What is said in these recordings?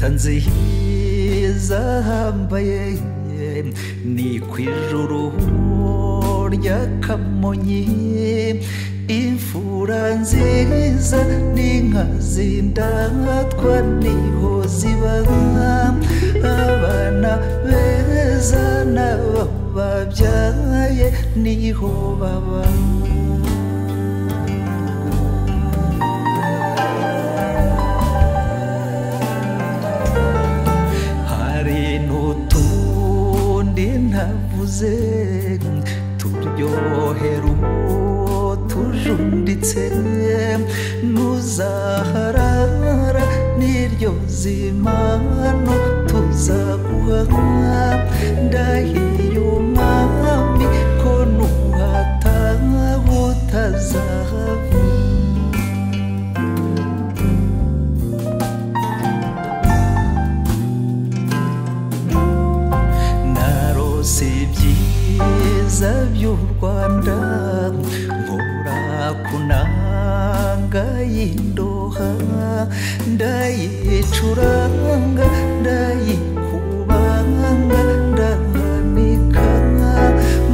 tanze zahambaye ni ku ijuru ry'akamonyi imfura nziza n'inka zindatwa niho ziba abana beza n'abo babyaye niho baba hari n'utundi ntavuze turyohera uwo tujunditse ntuzaharara n'iryo zimano tuzaguha ndahiye umwami ko nuhataha utazahava narose ibyiza by'u rwanda nkura ku nanga y'indoha ndayicuranga ndayikubanga ndahanika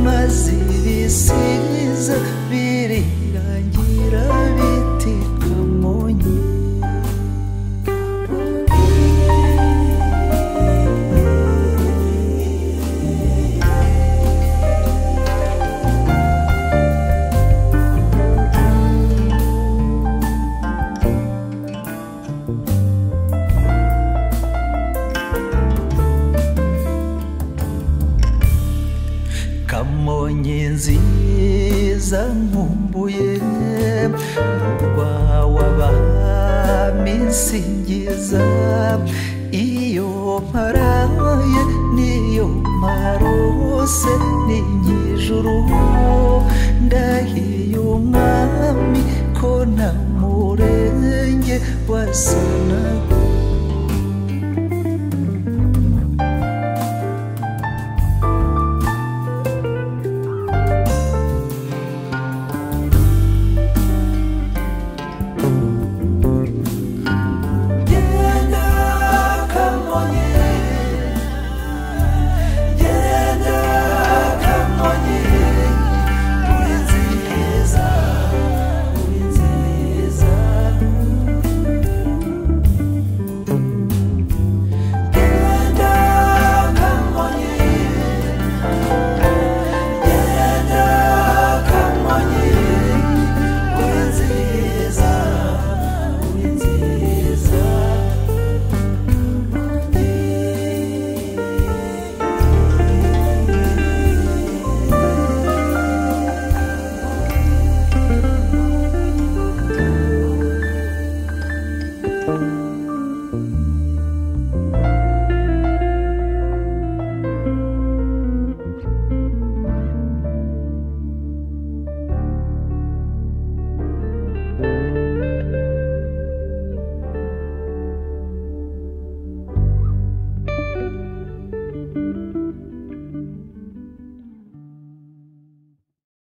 maze ibisiza birirangira biti kamonyi kamonyi nziza nkumbuye murwa w'abami nsingiza iyo mparaye niyo mparose ni nyijuru ndahiye umwami ko nta murenge wasanaho